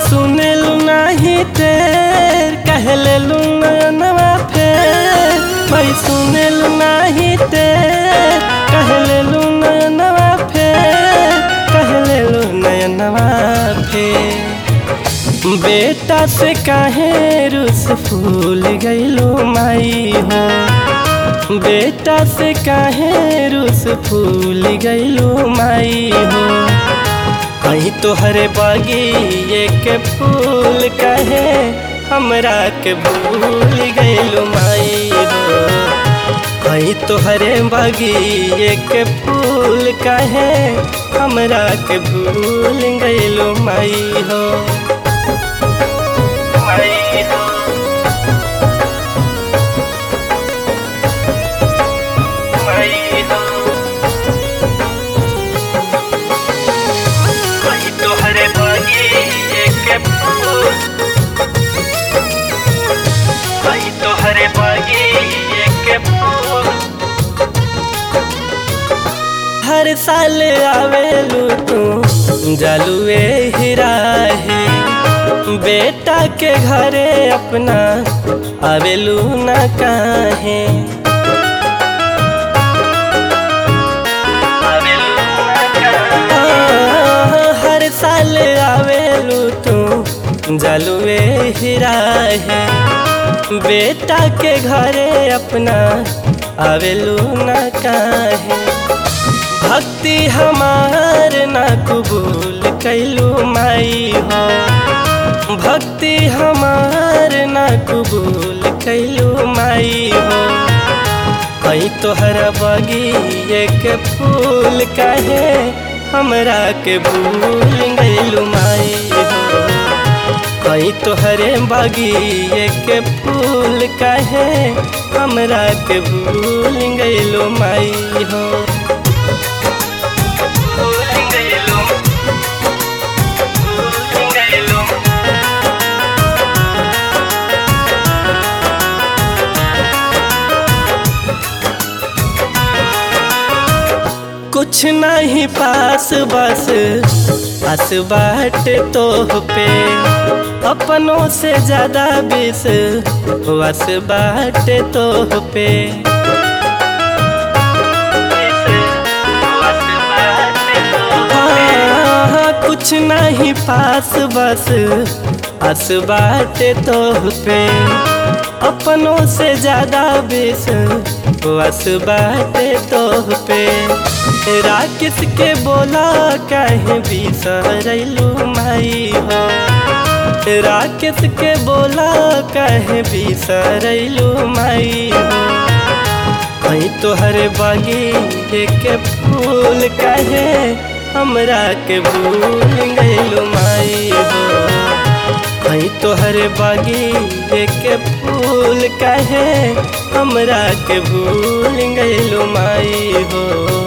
सुनेलु नाही तेर कहलेलु नयनवा फेर भाई सुनेलु नाही तेर कहलेलु नयनवा फेर कहलेलु नयनवा फेर बेटा से काहे रुस फूल गईलू माई हो बेटा से काहे रुस फूल गईलू माई हो कहीं तोहरे बगिए के फूल कहे हमरा के भूल गईलू माई हो कहीं तोहरे बगिए के फूल कहे हमरा के भूल गईलू माई हो माई हो माई हो कहीं तोहरे बगिए के फूल कहीं तोहरे बगिए के फूल हर साल आवेलू तू जलुए हीरा है बेटा के घरे अपना आवेलू न काहे हर साल आवेलू तू जलुए हीरा है बेटा के घरे अपना आवेलू न काहे भक्ति हमार ना कबूल कैलू माई हो भक्ति हमार ना कबूल कैलू माई हो कहीं तोहर बगिए के फूल कहे हमरा के भूल गईलू माई हो कहीं तोहरे बगिए के फूल कहे हमरा के भूल गईलू माई हो भूल गईलू भूल गईलू कुछ नहीं पास बस हस बाट तो पे अपनों से ज्यादा बिस वस बाट तो पे हाँ, कुछ नहीं पास बस हस बाट तो पे अपनों से ज्यादा बिस वस बाटे तो पे राकेश के बोला कहीं बिसरलू माई हो राकेश के बोला कहीं बिसरलू माई हो कहीं तोहरे बागी के फूल कहे हमरा के भूल गईलू माई हो कहीं तोहरे बागी के फूल कहे हमरा के भूल गईलू माई हो